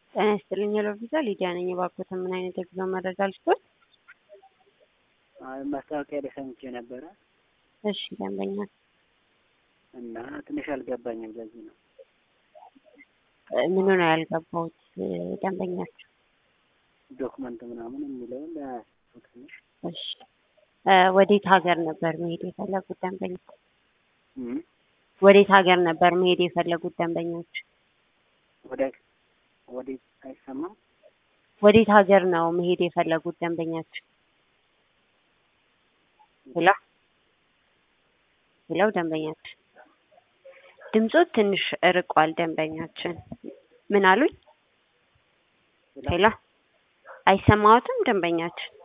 ጤና ይስጥልኝ ሄሎ ቪዛ ሊዲያ ነኝ። እባክዎትን ምን አይነት የጉዞ መረጃ ልስጥዎት? አይ ማስታወቂያ ላይ ሰምቼ ነበረ እሺ ደንበኛ እና ትንሽ አልገባኝም። ለዚህ ነው ምኑ ነው ያልገባሁት? ደንበኛቸው ዶክመንት ምናምን የሚለውን ለያስኩት ትንሽ እሺ እ ወዴት ሀገር ነበር መሄድ የፈለጉት ደንበኞች? እም ወዴት ሀገር ነበር መሄድ የፈለጉት ደንበኞች? ወደ ወዴት አይሰማም? ወዴት ሀገር ነው መሄድ የፈለጉት ደንበኞች? ሄሎ ሄሎ ደንበኛችን ድምጾት ትንሽ እርቋል። ደንበኛችን ምን አሉኝ? ሄሎ አይሰማዎትም ደንበኛችን?